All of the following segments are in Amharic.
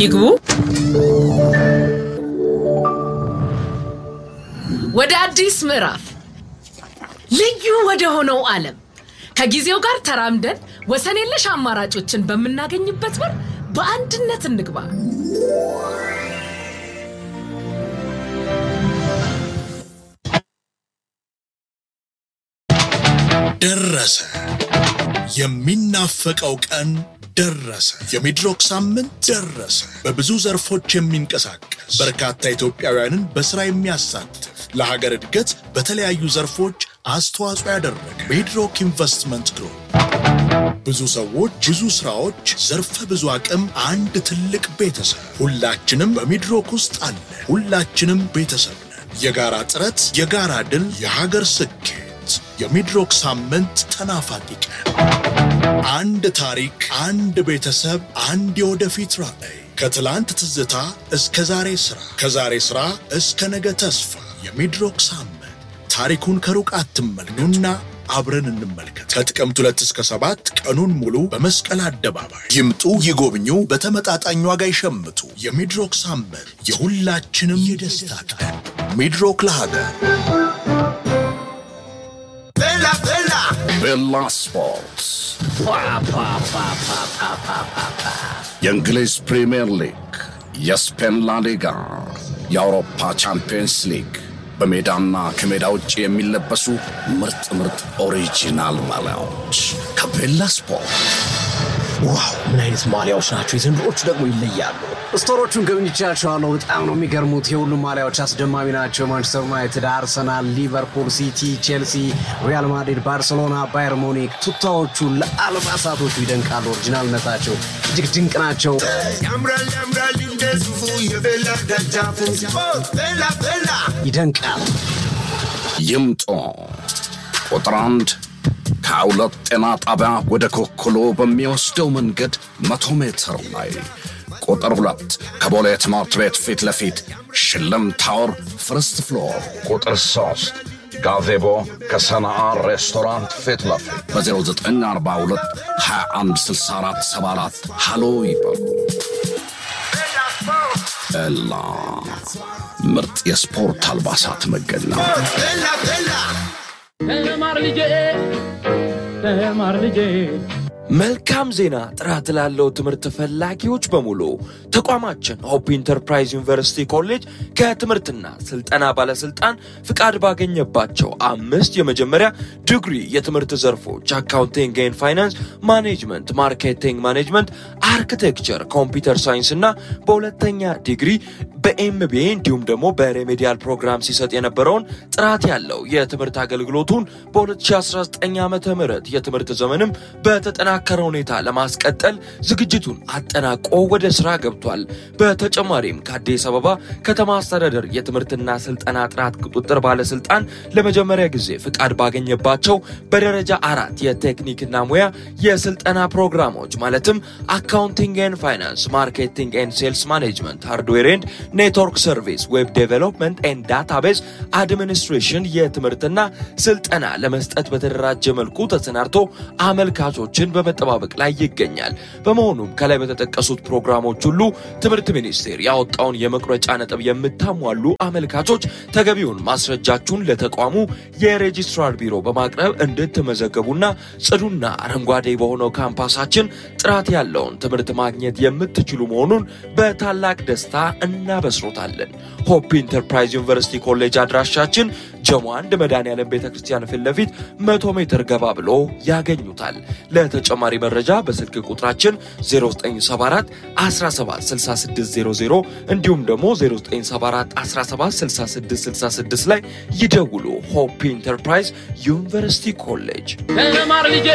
ይግቡ። ወደ አዲስ ምዕራፍ ልዩ ወደ ሆነው ዓለም ከጊዜው ጋር ተራምደን ወሰን የለሽ አማራጮችን በምናገኝበት በር በአንድነት እንግባ። ደረሰ። የሚናፈቀው ቀን ደረሰ። የሚድሮክ ሳምንት ደረሰ። በብዙ ዘርፎች የሚንቀሳቀስ በርካታ ኢትዮጵያውያንን በሥራ የሚያሳትፍ ለሀገር እድገት በተለያዩ ዘርፎች አስተዋጽኦ ያደረገ ሚድሮክ ኢንቨስትመንት ግሩፕ ብዙ ሰዎች፣ ብዙ ስራዎች፣ ዘርፈ ብዙ አቅም፣ አንድ ትልቅ ቤተሰብ። ሁላችንም በሚድሮክ ውስጥ አለ። ሁላችንም ቤተሰብ ነን። የጋራ ጥረት፣ የጋራ ድል፣ የሀገር ስኬት። የሚድሮክ ሳምንት ተናፋቂ ቀን። አንድ ታሪክ፣ አንድ ቤተሰብ፣ አንድ የወደፊት ራዕይ። ከትላንት ትዝታ እስከ ዛሬ ሥራ፣ ከዛሬ ሥራ እስከ ነገ ተስፋ። የሚድሮክ ሳምንት ታሪኩን ከሩቅ አትመልከቱና አብረን እንመልከት። ከጥቅምት ሁለት እስከ ሰባት ቀኑን ሙሉ በመስቀል አደባባይ ይምጡ፣ ይጎብኙ፣ በተመጣጣኝ ዋጋ ይሸምቱ። የሚድሮክ ሳምንት የሁላችንም የደስታ ቀን። ሚድሮክ ለሀገር ቤላ ስፖርትስ የእንግሊዝ ፕሪምየር ሊግ፣ የስፔን ላሊጋ፣ የአውሮፓ ቻምፒየንስ ሊግ በሜዳና ከሜዳ ውጭ የሚለበሱ ምርጥ ምርጥ ኦሪጂናል ማሊያዎች ከቤላ ስፖርት። ዋው ምን አይነት ማሊያዎች ናቸው! የዘንድሮቹ ደግሞ ይለያሉ። ስቶሮቹን ጎብኝቻቸዋለሁ። በጣም ነው የሚገርሙት። የሁሉም ማሊያዎች አስደማሚ ናቸው። ማንቸስተር ዩናይትድ፣ አርሰናል፣ ሊቨርፑል፣ ሲቲ፣ ቼልሲ፣ ሪያል ማድሪድ፣ ባርሴሎና፣ ባየር ሙኒክ ቱታዎቹ ለአልባሳቶቹ ይደንቃሉ። ኦሪጂናልነታቸው እጅግ ድንቅ ናቸው። ያምራል ያምራል እንደዚሁ የቤላ ደጃፍ ስፖርት ቤላ ቤላ ይደንቃል። ይምጡ። ቁጥር አንድ ከሁለት ጤና ጣቢያ ወደ ኮክሎ በሚወስደው መንገድ መቶ ሜትር ላይ ቁጥር ሁለት ከቦሌ ትምህርት ቤት ፊት ለፊት ሽልም ታወር ፍርስት ፍሎር ቁጥር ሶስት ጋዜቦ ከሰናአ ሬስቶራንት ፊት ለፊት በ0942 2164 74 ሃሎ ይበሉ። ኤላ ምርጥ የስፖርት አልባሳት መገኛ ቤላ ቤላ ተማር ልጄ ተማር ልጄ መልካም ዜና! ጥራት ላለው ትምህርት ፈላጊዎች በሙሉ ተቋማችን ሆፕ ኢንተርፕራይዝ ዩኒቨርሲቲ ኮሌጅ ከትምህርትና ስልጠና ባለስልጣን ፍቃድ ባገኘባቸው አምስት የመጀመሪያ ዲግሪ የትምህርት ዘርፎች አካውንቲንግ ኤንድ ፋይናንስ፣ ማኔጅመንት፣ ማርኬቲንግ ማኔጅመንት፣ አርኪቴክቸር፣ ኮምፒውተር ሳይንስ እና በሁለተኛ ዲግሪ በኤምቢኤ እንዲሁም ደግሞ በሬሜዲያል ፕሮግራም ሲሰጥ የነበረውን ጥራት ያለው የትምህርት አገልግሎቱን በ2019 ዓ ም የትምህርት ዘመንም በተጠናከረ ሁኔታ ለማስቀጠል ዝግጅቱን አጠናቆ ወደ ስራ ገብቷል። በተጨማሪም ከአዲስ አበባ ከተማ አስተዳደር የትምህርትና ስልጠና ጥራት ቁጥጥር ባለስልጣን ለመጀመሪያ ጊዜ ፍቃድ ባገኘባቸው በደረጃ አራት የቴክኒክና ሙያ የስልጠና ፕሮግራሞች ማለትም አካውንቲንግ ኤንድ ፋይናንስ፣ ማርኬቲንግ ኤንድ ሴልስ ማኔጅመንት፣ ሃርድዌር ኤንድ ኔትወርክ ሰርቪስ፣ ዌብ ዴቨሎፕመንት ኤንድ ዳታቤዝ አድሚኒስትሬሽን የትምህርትና ስልጠና ለመስጠት በተደራጀ መልኩ ተሰናድቶ አመልካቾችን በመጠባበቅ ላይ ይገኛል። በመሆኑም ከላይ በተጠቀሱት ፕሮግራሞች ሁሉ ትምህርት ሚኒስቴር ያወጣውን የመቁረጫ ነጥብ የምታሟሉ አመልካቾች ተገቢውን ማስረጃችሁን ለተቋሙ የሬጂስትራር ቢሮ በማቅረብ እንድትመዘገቡና ጽዱና አረንጓዴ በሆነው ካምፓሳችን ጥራት ያለውን ትምህርት ማግኘት የምትችሉ መሆኑን በታላቅ ደስታ እናበስሮታለን። ሆፕ ኢንተርፕራይዝ ዩኒቨርሲቲ ኮሌጅ አድራሻችን ጀሞ አንድ መድኃኔዓለም ቤተ ክርስቲያን ፊት ለፊት መቶ ሜትር ገባ ብሎ ያገኙታል። ለተጨማሪ መረጃ በስልክ ቁጥራችን 0974 176600 እንዲሁም ደግሞ 0974 176666 ላይ ይደውሉ። ሆፕ ኢንተርፕራይዝ ዩኒቨርሲቲ ኮሌጅ ተማር ልጄ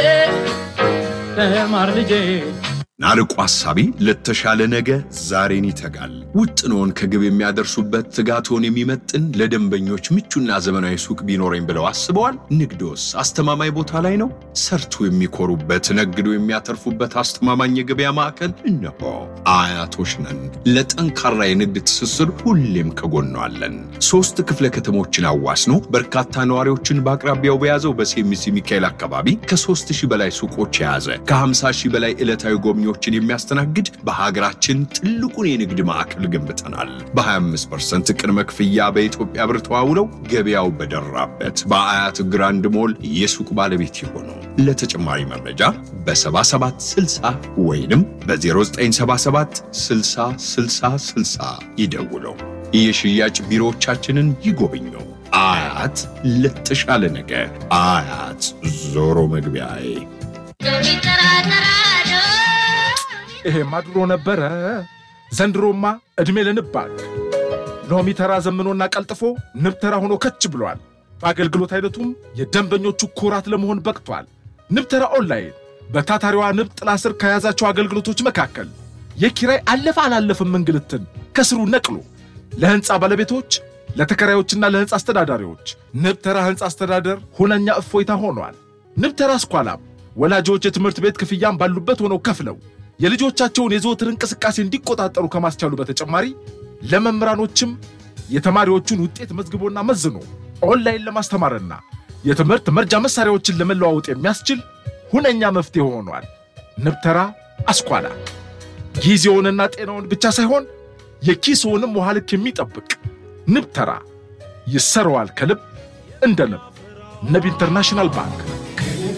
ተማር ልጄ ናርቆ ሐሳቢ ለተሻለ ነገ ዛሬን ይተጋል። ውጥኖን ከግብ የሚያደርሱበት ትጋቶን የሚመጥን ለደንበኞች ምቹና ዘመናዊ ሱቅ ቢኖረኝ ብለው አስበዋል? ንግዶስ አስተማማኝ ቦታ ላይ ነው? ሰርቶ የሚኮሩበት ነግዶ የሚያተርፉበት አስተማማኝ የገበያ ማዕከል እነሆ። አያቶች ነን። ለጠንካራ የንግድ ትስስር ሁሌም ከጎኗ አለን። ሶስት ክፍለ ከተሞችን አዋስኖ በርካታ ነዋሪዎችን በአቅራቢያው በያዘው በሴሚሲ ሚካኤል አካባቢ ከ3000 በላይ ሱቆች የያዘ ከ50 ሺህ በላይ ዕለታዊ ጎብኚዎች ደንበኞችን የሚያስተናግድ በሀገራችን ትልቁን የንግድ ማዕከል ገንብተናል። በ25 ቅድመ ክፍያ በኢትዮጵያ ብር ተዋውለው ገበያው በደራበት በአያት ግራንድ ሞል የሱቅ ባለቤት የሆኑ ለተጨማሪ መረጃ በ7760 ወይንም በ0977 60 60 60 ይደውለው። የሽያጭ ቢሮዎቻችንን ይጎብኙ። አያት ለተሻለ ነገ አያት ዞሮ መግቢያዬ ይሄማ ድሮ ነበረ። ዘንድሮማ ዕድሜ ለንብ ባንክ ሎሚ ተራ ዘምኖና ቀልጥፎ ንብ ተራ ሆኖ ከች ብሏል። በአገልግሎት አይነቱም የደንበኞቹ ኩራት ለመሆን በቅቷል። ንብ ተራ ኦንላይን በታታሪዋ ንብ ጥላ ስር ከያዛቸው አገልግሎቶች መካከል የኪራይ አለፈ አላለፍም እንግልትን ከስሩ ነቅሎ ለሕንፃ ባለቤቶች ለተከራዮችና ለሕንፃ አስተዳዳሪዎች ንብ ተራ ሕንፃ አስተዳደር ሁነኛ እፎይታ ሆኗል። ንብ ተራ ስኳላም ወላጆች የትምህርት ቤት ክፍያም ባሉበት ሆነው ከፍለው የልጆቻቸውን የዘወትር እንቅስቃሴ እንዲቆጣጠሩ ከማስቻሉ በተጨማሪ ለመምህራኖችም የተማሪዎቹን ውጤት መዝግቦና መዝኖ ኦንላይን ለማስተማርና የትምህርት መርጃ መሳሪያዎችን ለመለዋወጥ የሚያስችል ሁነኛ መፍትሄ ሆኗል። ንብተራ አስኳላ ጊዜውንና ጤናውን ብቻ ሳይሆን የኪስውንም ውሃ ልክ የሚጠብቅ ንብተራ ይሰረዋል ከልብ እንደ ንብ። ንብ ኢንተርናሽናል ባንክ